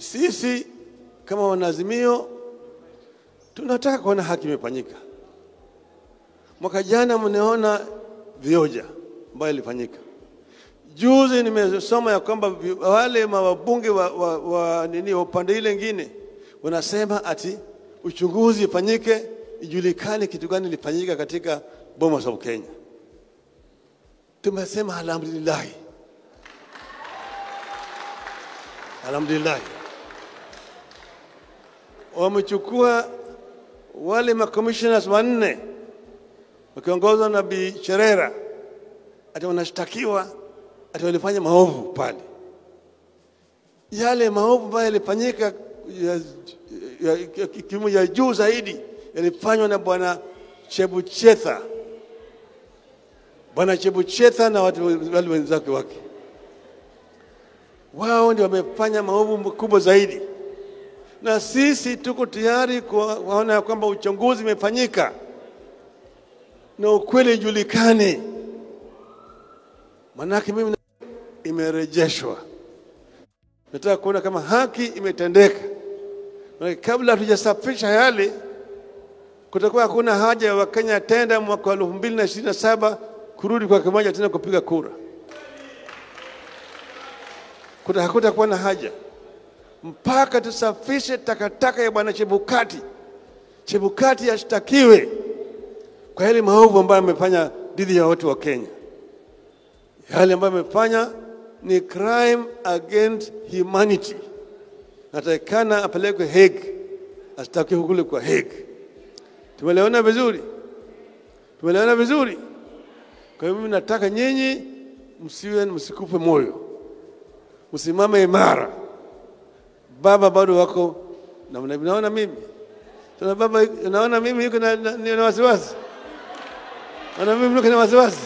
sisi kama wanaazimio tunataka kuona haki imefanyika. Mwaka jana mnaona vioja ambayo ilifanyika. Juzi nimesoma ya kwamba vi- wale mawabunge wa, wa, wa, nini wa upande ile ingine wanasema ati uchunguzi ifanyike, ijulikane kitu gani ilifanyika katika Bomas of Kenya. Tumesema alhamdulillah, alhamdulillah. Wamechukua wale makommissioners wanne wakiongozwa na Bi Cherera ati wanashtakiwa ati walifanya maovu pale. Yale maovu ambayo yalifanyika ya, ya, ya, kimo ya juu zaidi yalifanywa na bwana Chebuchetha, bwana Chebuchetha na watu wale wenzake wake. Wao ndio wamefanya maovu makubwa zaidi, na sisi tuko tayari kuona ya kwamba uchunguzi umefanyika na ukweli ijulikane. Manake mimi na- imerejeshwa, nataka kuona kama haki imetendeka. Manake kabla hatujasafisha yale, kutakuwa hakuna haja ya Wakenya tena mwaka wa elfu mbili na ishirini na saba kurudi kwa kimoja tena kupiga kura. Kuta hakutakuwa na haja mpaka tusafishe takataka ya bwana Chebukati. Chebukati ashtakiwe kwa yale maovu ambayo amefanya dhidi ya watu wa Kenya. Yale ambayo amefanya ni crime against humanity, natakikana apelekwe Hague, ashtakiwe kule kwa Hague. Tumeleona vizuri, tumeleona vizuri. Kwa hiyo mimi nataka nyinyi msiwe msikufe moyo, msimame imara. Baba bado wako na mna- naona mimi tuna baba, naona mimi yuko na, na, na wasiwasi, naona mimi yuko na wasiwasi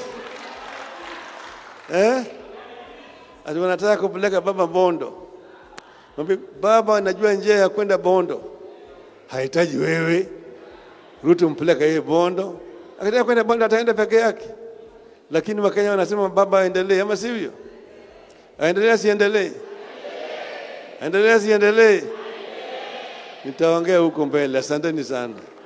eh? Ati wanataka kupeleka baba Bondo. Mwambie baba, anajua njia ya kwenda Bondo, hahitaji wewe. Ruto mpeleka yeye Bondo, akitaka kwenda Bondo ataenda peke yake, lakini Wakenya wanasema baba aendelee, ama sivyo? Aendelee asiendelee? Aendelee asiendelee? Nitaongea huko mbele. Asanteni sana.